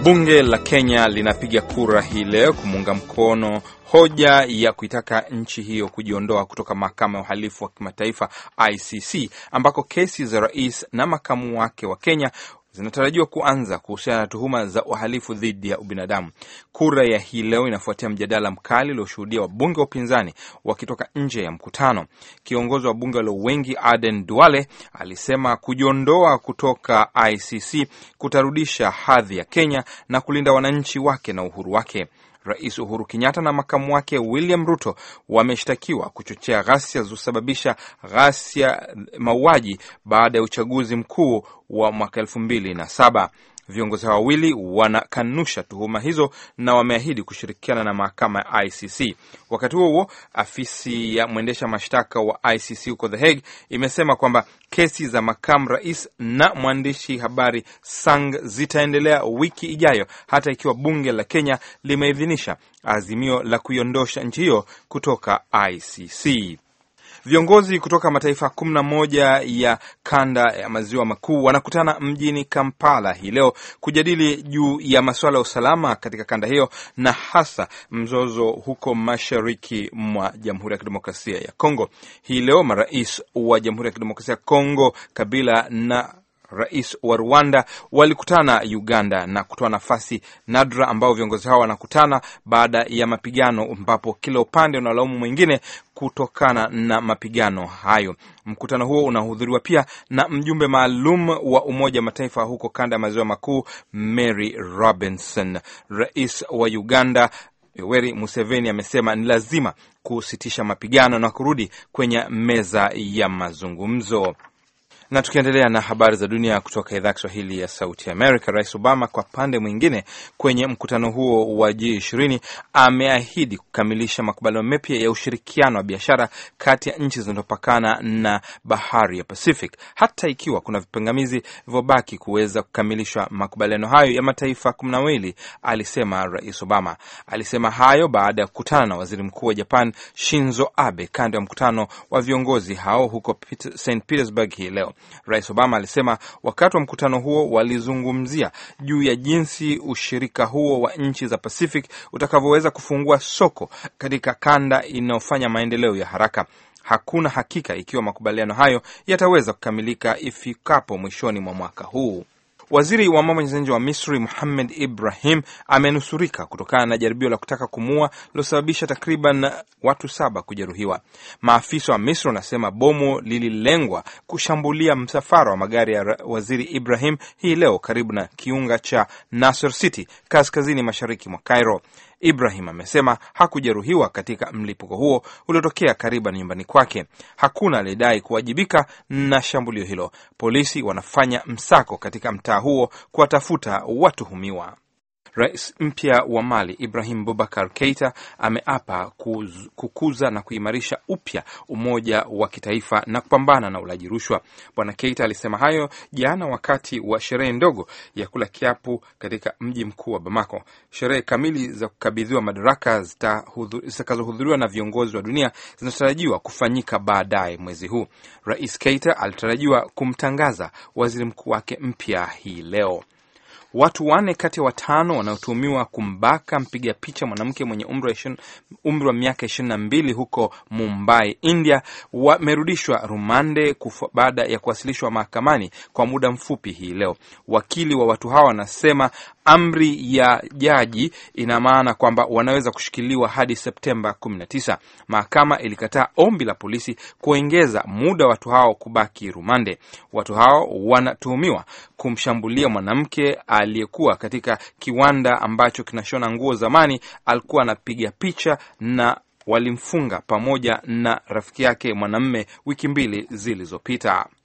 Bunge la Kenya linapiga kura hii leo kumuunga mkono hoja ya kuitaka nchi hiyo kujiondoa kutoka mahakama ya uhalifu wa kimataifa ICC, ambako kesi za rais na makamu wake wa Kenya zinatarajiwa kuanza kuhusiana na tuhuma za uhalifu dhidi ya ubinadamu. Kura ya hii leo inafuatia mjadala mkali ulioshuhudia wabunge wa upinzani wakitoka nje ya mkutano. Kiongozi wa bunge walio wengi Aden Duale alisema kujiondoa kutoka ICC kutarudisha hadhi ya Kenya na kulinda wananchi wake na uhuru wake. Rais Uhuru Kenyatta na makamu wake William Ruto wameshtakiwa kuchochea ghasia zilizosababisha ghasia mauaji baada ya uchaguzi mkuu wa mwaka elfu mbili na saba. Viongozi hao wawili wanakanusha tuhuma hizo na wameahidi kushirikiana na mahakama ya ICC. Wakati huo huo, afisi ya mwendesha mashtaka wa ICC huko The Hague imesema kwamba kesi za makamu rais na mwandishi habari Sang zitaendelea wiki ijayo, hata ikiwa bunge la Kenya limeidhinisha azimio la kuiondosha nchi hiyo kutoka ICC. Viongozi kutoka mataifa kumi na moja ya kanda ya maziwa makuu wanakutana mjini Kampala hii leo kujadili juu ya masuala ya usalama katika kanda hiyo na hasa mzozo huko mashariki mwa Jamhuri ya Kidemokrasia ya Kongo. Hii leo marais wa Jamhuri ya Kidemokrasia ya Kongo Kabila na rais wa Rwanda walikutana Uganda na kutoa nafasi nadra ambao viongozi hao wanakutana baada ya mapigano, ambapo kila upande unalaumu mwingine kutokana na mapigano hayo. Mkutano huo unahudhuriwa pia na mjumbe maalum wa Umoja wa Mataifa huko kanda ya maziwa makuu Mary Robinson. Rais wa Uganda Yoweri Museveni amesema ni lazima kusitisha mapigano na kurudi kwenye meza ya mazungumzo. Na tukiendelea na habari za dunia kutoka idhaa ya Kiswahili ya Sauti Amerika, Rais Obama kwa pande mwingine, kwenye mkutano huo wa G20 ameahidi kukamilisha makubaliano mapya ya ushirikiano wa biashara kati ya nchi zinazopakana na bahari ya Pacific, hata ikiwa kuna vipingamizi vilivyobaki kuweza kukamilisha makubaliano hayo ya mataifa kumi na mawili, alisema Rais Obama. Alisema hayo baada ya kukutana na waziri mkuu wa Japan Shinzo Abe kando ya mkutano wa viongozi hao huko St Petersburg hii leo. Rais Obama alisema wakati wa mkutano huo walizungumzia juu ya jinsi ushirika huo wa nchi za Pacific utakavyoweza kufungua soko katika kanda inayofanya maendeleo ya haraka. Hakuna hakika ikiwa makubaliano hayo yataweza kukamilika ifikapo mwishoni mwa mwaka huu. Waziri wa mambo ya nje wa Misri Muhamed Ibrahim amenusurika kutokana na jaribio la kutaka kumuua lilosababisha takriban watu saba kujeruhiwa. Maafisa wa Misri wanasema bomu lililengwa kushambulia msafara wa magari ya waziri Ibrahim hii leo karibu na kiunga cha Nasser City kaskazini mashariki mwa Cairo. Ibrahim amesema hakujeruhiwa katika mlipuko huo uliotokea karibu na nyumbani kwake. Hakuna aliyedai kuwajibika na shambulio hilo. Polisi wanafanya msako katika mtaa huo kuwatafuta watuhumiwa. Rais mpya wa Mali Ibrahim Boubacar Keita ameapa kukuza na kuimarisha upya umoja wa kitaifa na kupambana na ulaji rushwa. Bwana Keita alisema hayo jana wakati wa sherehe ndogo ya kula kiapu katika mji mkuu wa Bamako. Sherehe kamili za kukabidhiwa madaraka zitakazohudhuriwa na viongozi wa dunia zinatarajiwa kufanyika baadaye mwezi huu. Rais Keita alitarajiwa kumtangaza waziri mkuu wake mpya hii leo. Watu wanne kati ya watano wanaotuhumiwa kumbaka mpiga picha mwanamke mwenye umri wa miaka ishirini na mbili huko Mumbai, India, wamerudishwa rumande baada ya kuwasilishwa mahakamani kwa muda mfupi hii leo. Wakili wa watu hawa wanasema amri ya jaji ina maana kwamba wanaweza kushikiliwa hadi Septemba 19. Mahakama ilikataa ombi la polisi kuongeza muda wa watu hao kubaki rumande. Watu hao wanatuhumiwa kumshambulia mwanamke aliyekuwa katika kiwanda ambacho kinashona nguo zamani. Alikuwa anapiga picha na walimfunga pamoja na rafiki yake mwanamume wiki mbili zilizopita.